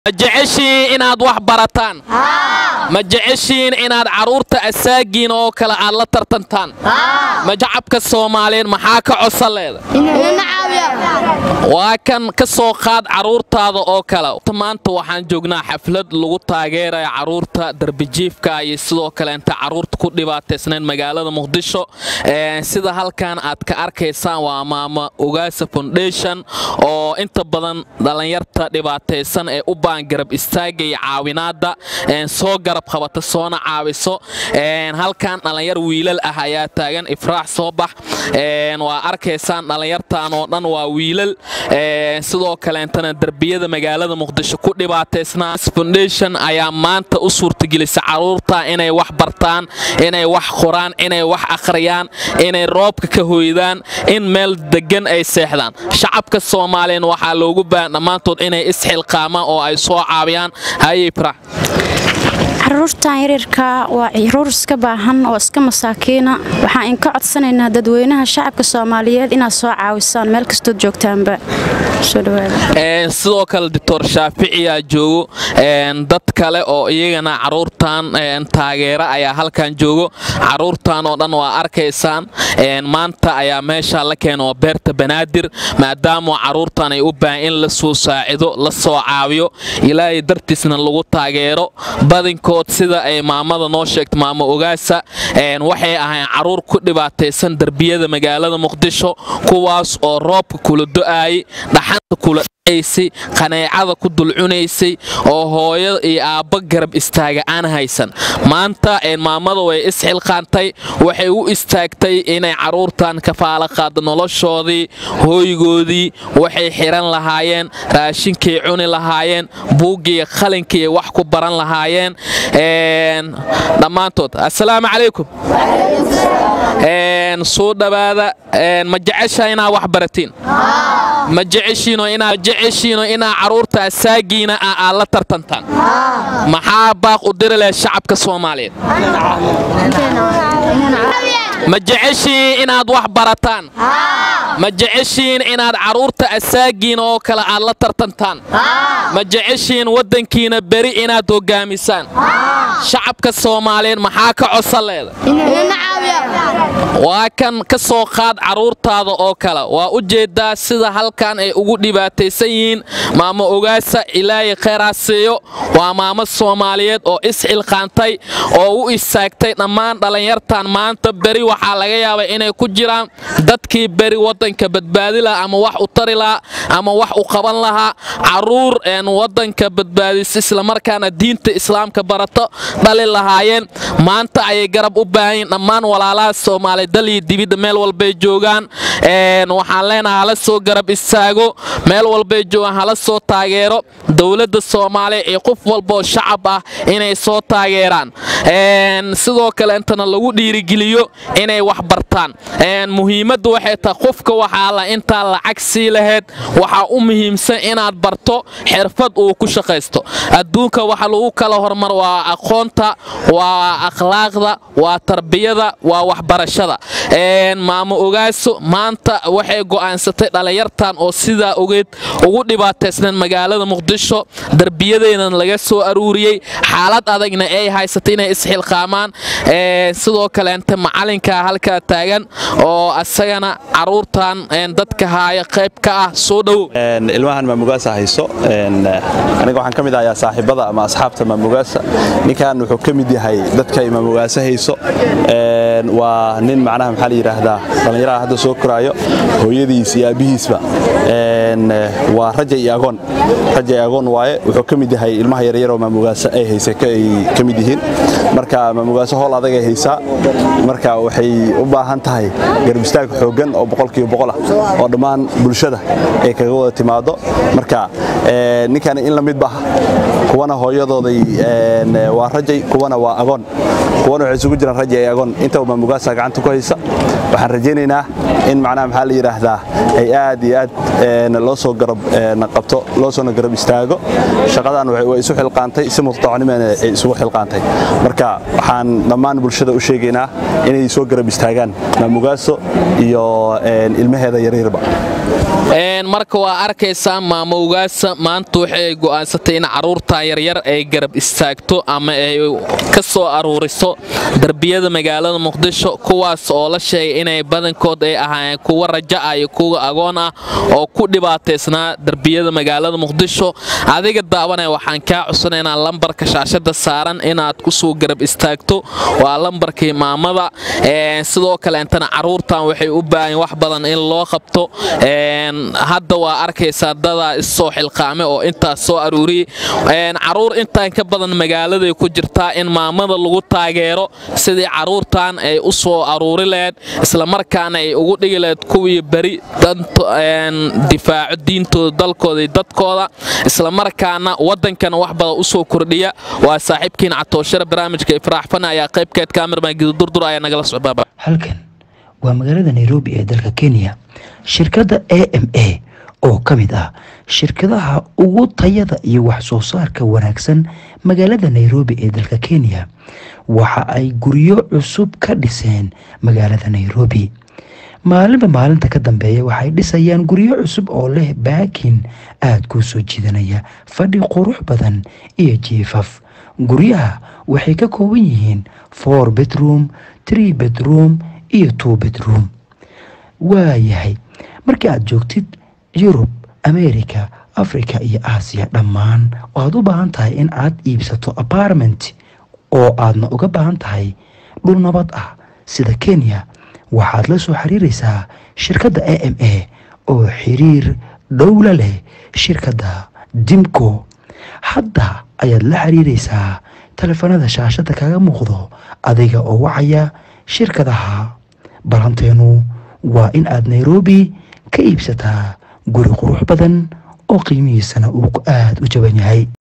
ma jeceshiin inaad wax barataan ma jeceshiin inaad carruurta asaagiin oo kale aad la tartantaan ma shacabka soomaaliyeed maxaa ka codsan leeda waa kan ka soo qaad carruurtaada oo kale maanta waxaan joognaa xaflad lagu taageeraya carruurta darbijiifka iyo sidoo kaleenta carruurta ku dhibaataysnayn magaalada muqdisho sida halkan aad ka arkaysaan waa maama ogaasa foundation oo inta badan dhallinyarta dhibaataysan ee u baan garab istaaga iyo caawinaadda soo garab qabata soona caawiso halkan dhallinyar wiilal ah ayaa taagan ifraax soo bax waa arkaysaan dhallinyartan oo dhan waa wiilal sidoo kaleentana derbiyada magaalada muqdisho ku dhibaataysnaa foundation ayaa maanta u suurtagelisa carruurta inay wax bartaan inay wax qoraan inay wax akhriyaan inay roobka ka hoydaan in meel degan ay seexdaan shacabka soomaaliyan waxaa loogu baahan dhammaantood inay isxilqaamaan oo ay soo caawiyaan haye ifraax caruurtan yaryarka waa caruur iska baahan oo iska masaakiina waxaan inka codsanaynaa dadweynaha shacabka soomaaliyeed inaad soo caawisaan meel kastood joogtaanba sidoo kale doctor shaaficiyaa joogo dad kale oo iyagana caruurtan taageera ayaa halkan joogo caruurtan oo dhan waa arkaysaan maanta ayaa meesha la keena oo beerta banaadir maadaama caruurtan ay u baahan in la soo saacido la soo caawiyo ilaahay dartiisna lagu taageero badinkood sida ay maamada noo sheegta maamo ogaasa waxay ahayn caruur ku dhibaataysan derbiyada magaalada muqdisho kuwaas oo roobka kula do'aayay dhaxanta kula dhacaysay qaneecada ku dulcunaysay oo hooyo iyo aabba garab istaaga aan haysan maanta maamada way isxilqaantay waxay u istaagtay inay caruurtan kafaala qaado noloshoodii hooygoodii waxay xiran lahaayeen raashinkay cuni lahaayeen buuggiiyo qalinkiiy wax ku baran lahaayeen dhammaantood assalaamu calaykum soo dhowaada ma jecesha inaad wax baratiin ma jeceshiino inaa carruurta asaagiina ah aad la tartantaan maxaa baaq u diri leh shacabka soomaaliyeed ma jeceshiin inaad wax barataan ma jeceshiin inaad carruurta asaagiin oo kale aad la tartantaan ma jeceshiin waddankiina beri inaad hoggaamisaan shacabka soomaaliyeed maxaa ka codsan leeda waa kan ka soo qaad carruurtaada oo kale waa u jeeddaa sida halkan ay ugu dhibaataysan yihiin maamo ogaasa ilaahay khayraasiiyo waa maamo soomaaliyeed oo isxilqaantay oo u istaagtay dhammaan dhallinyartan maanta beri waxaa laga yaabay inay ku jiraan dadkii beri waddanka badbaadi lahaa ama wax u tari lahaa ama wax u qaban lahaa carruur waddanka badbaadisa islamarkaana diinta islaamka barato dhali lahaayeen maanta ayay garab u baahanyiin dhammaan walaalaha soomaaliya daliyo dibidda meel walbay joogaan waxaan leenahay hala soo garab istaago meel walbay joogaan hala soo taageero dowladda soomaaliya iyo qof walbaoo shacab ah inay soo taageeraan sidoo kale intana lagu dhiirigeliyo inay wax bartaan muhiimadda waxay tahay qofka waxaa la intaa lacag sii lahayd waxaa u muhiimsan inaad barto xirfad uu ku shaqaysto adduunka waxa lagu kala hormar waa aqoonta waa akhlaaqda waa tarbiyada waa waxbarashada maamo ogaaso maanta waxay go'aansatay dhallinyartan oo sidaa ogeed ugu dhibaataysneen magaalada muqdisho derbiyadeynan laga soo aruuriyey xaalad adagna ay haysatay inay isxilqaamaan sidoo kaleente macalinka halkaa taagan oo asagana caruurtan dadka haaya qayb ka ah soo dhowow ilmahan maamugaasa hayso aniga waxaan ka mid ahaa saaxiibada ama asxaabta maamugaasa ninkan wuxuu ka mid yahay dadka maamugaasa hayso waa nin macnaha maxaa la yidhaahdaa dhallinyaraha hadda soo koraayo hooyadiis iyo aabbihiisba waa raja iyo agoon raja iyo agoon waaye wuxuu ka mid yahay ilmaha yaryaroo maamugaasa ay haysa ay ka mid yihiin marka maamugaaso howl adag ay haysaa marka waxay u baahan tahay garab istaag xooggan oo boqolkiiba boqol ah oo dhammaan bulshada ay kaga wada timaado marka ninkan in la midba kuwana hooyadooday waa rajay kuwana waa agoon kuwana waxay isugu jiraan rajay iyo agoon intaba maamugaasa gacanta ku haysa waxaan rajaynaynaa in macnaha maxaa la yidhaahdaa ay aad iyo aad loo soo garab qabto loo soona garab istaago shaqadan way isu xilqaantay si mutadacnimana ay isugu xilqaantay marka waxaan dhammaan bulshada u sheegaynaa inay soo garab istaagaan maamugaaso iyo ilmaheeda yaryarba marka waa arkaysaa maamo ugaasa maanta waxay go'aansatay in carruurtan yaryar ay garab istaagto ama ay ka soo aruuriso darbiyada magaalada muqdisho kuwaas oo la sheegay inay badankood ay ahaayeen kuwa raja ah iyo kuwa agoon ah oo ku dhibaataysnaa darbiyada magaalada muqdisho adiga daawanaya waxaan kaa cusanaynaa lambarka shaashada saaran inaad kusoo garab istaagto waa lambarkii maamada sidoo kaleentana carruurtan waxay u baahan wax badan in loo qabto hadda waa arkaysaa dadaa issoo xilqaame oo intaas soo aruuriyey caruur intaan ka badan magaaladay ku jirtaa in maamada lagu taageero sidii caruurtan ay u soo aruuri laheyd islamarkaana ay ugu dhigi laheyd kuwii beri difaaco diintooda dalkooda iyo dadkooda islamarkaana waddankana wax badan u soo kordhiya waa saaxiibkiin catooshare barnaamijka ifraaxfana ayaa qaybkeed kaamirman gidudurdur ayaa nagala socbaaba halkan waa magaalada nairobi ee dalka kenya shirkadda a m a oo ka mid ah shirkadaha ugu tayada iyo wax soo saarka wanaagsan magaalada nairobi ee dalka kenya waxa ay guryo cusub ka dhiseen magaalada nairobi maalinba maalinta ka dambeeya waxay dhisayaan guryo cusub oo leh baakin aada kuu soo jiidanaya fadhi qurux badan iyo jiifaf guryaha waxay ka kooban yihiin four bedroom tree bedroom iyo two bedroom waayahay markii aada joogtid yurub america africa iyo aasiya dhammaan waxaad u baahan tahay in aad iibsato apartment oo aadna uga baahan tahay dhul nabad ah sida kenya waxaad la soo xiriiraysaa shirkadda a m a oo xiriir dhowla leh shirkadda dimco hadda ayaad la xiriiraysaa telefoonada shaashada kaga muuqdo adiga oo wacaya shirkadaha balanteenu waa in aad nairobi ka iibsataa guri qurux badan oo qiimihiisana uu aada u jaban yahay